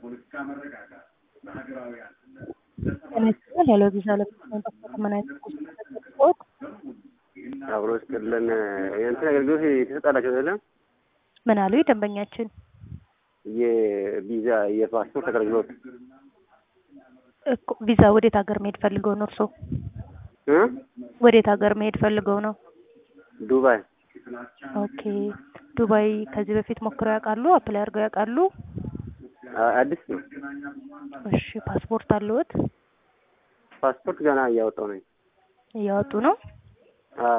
ተነስተን ያለ ቪዛ ለመንቀሳቀስ ምን አይነት ቁስ አብሮ ስጥልን የእንትን አገልግሎት የተሰጣላቸው አይደለም። ምን አሉ ደንበኛችን? የቪዛ የፓስፖርት አገልግሎት እኮ ቪዛ ወዴት ሀገር መሄድ ፈልገው ነው እርስዎ? እ ወዴት ሀገር መሄድ ፈልገው ነው? ዱባይ ኦኬ ዱባይ ከዚህ በፊት ሞክረው ያውቃሉ? አፕላይ አድርገው ያውቃሉ? አ- አዲስ ነው። እሺ ፓስፖርት አለዎት? ፓስፖርት ገና እያወጣው ነኝ። እያወጡ ነው?